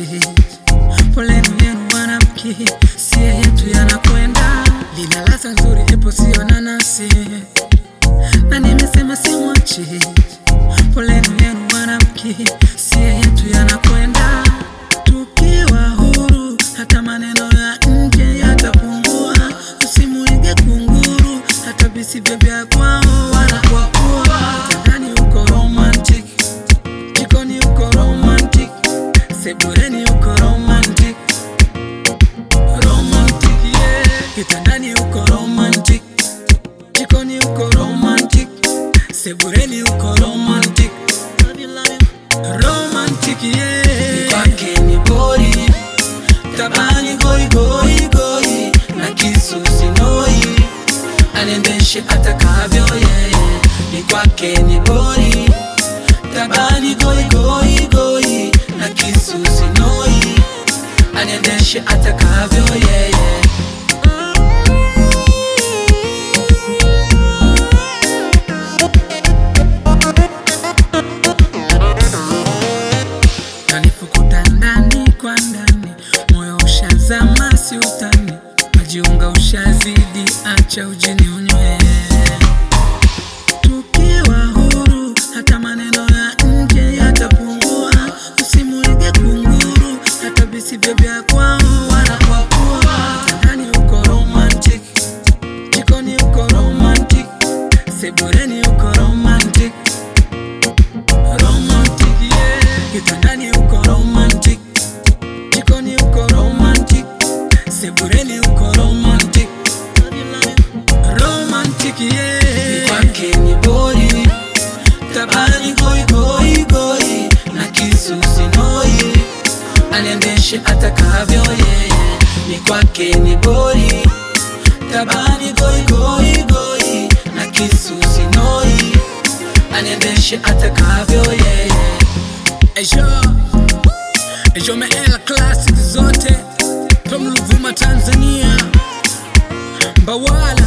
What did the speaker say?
Poleni yenu wanamke, sie yetu yanakwenda. Lina ladha nzuri, ipo sio nanasi, na nimesema simwachi. Poleni yenu wanamke, sie yetu yanakwenda. Tukiwa huru, hata maneno ya nje yatapungua. Usimuige kunguru, hata visivyo vya kwao wanakuwa kuwa. Ndani uko romantic, jikoni uko romantic, sebureni uko romantic, romantic yeah. Kitandani uko romantic, jikoni uko romantic, sebureni uko romantic, romantic yeah. Kwake ni bori tabani goi goi goi na kisu sinoi anendeshe atakavyo yeye ni kwake ni bori tabani goi goi goi na kisu sinoi anendeshe atakavyo yeye kanifukuta ndani kwa ndani, moyo ushazama, si utani, majiunga ushazidi, acha ujini unywe. Tukiwa huru, hata maneno ya nje yatapungua. Usimuige kunguru, hata visivyo vya kwao wanakuwa kuwa. Ndani uko romantic, jikoni uko romantic, sebureni uko romantic romantic yeah. Kitandani uko romantic, jikoni uko romantic, sebureni uko romantic, romantic yeah. Kwake ni bori, tabani goi goi goi, na kisu sinoi, aniendeshe atakavyo yeye. Ni kwake ni bori, tabani goi goi goi, na kisu sinoi aniendeshe atakavyo yeye. Ejo Ejo meela classic zote from Ruvuma Tanzania, Mbawala